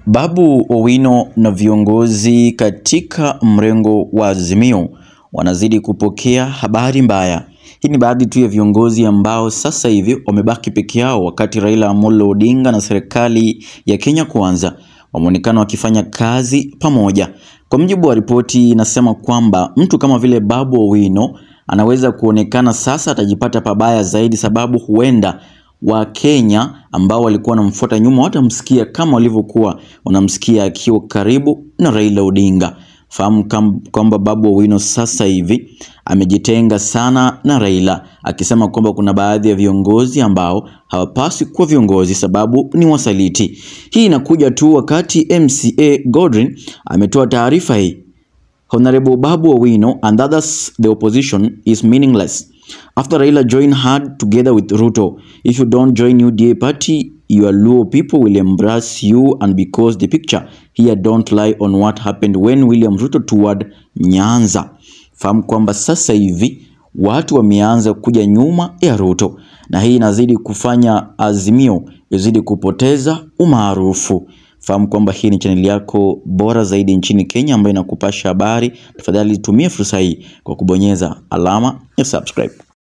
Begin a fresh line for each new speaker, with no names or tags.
Babu Owino na viongozi katika mrengo wa Azimio wanazidi kupokea habari mbaya. Hii ni baadhi tu ya viongozi ambao sasa hivi wamebaki peke yao, wakati Raila Amolo Odinga na serikali ya Kenya Kwanza wameonekana wakifanya kazi pamoja. Kwa mujibu wa ripoti inasema kwamba mtu kama vile Babu Owino anaweza kuonekana sasa atajipata pabaya zaidi, sababu huenda Wakenya ambao walikuwa wanamfuata nyuma watamsikia kama walivyokuwa wanamsikia akiwa karibu na Raila Odinga. Fahamu kwamba Babu Owino sasa hivi amejitenga sana na Raila, akisema kwamba kuna baadhi ya viongozi ambao hawapaswi kuwa viongozi sababu ni wasaliti. Hii inakuja tu wakati MCA Godwin ametoa taarifa hii. Honorable Babu Owino and others the opposition is meaningless after Raila joined hard together with Ruto. If you don't join UDA party, your Luo people will embrace you and because the picture here don't lie on what happened when William Ruto toured Nyanza. Fahamu kwamba sasa hivi watu wameanza kuja nyuma ya Ruto na hii inazidi kufanya Azimio izidi kupoteza umaarufu. Fahamu kwamba hii ni chaneli yako bora zaidi nchini Kenya ambayo inakupasha habari. Tafadhali tumie fursa hii kwa kubonyeza alama ya subscribe.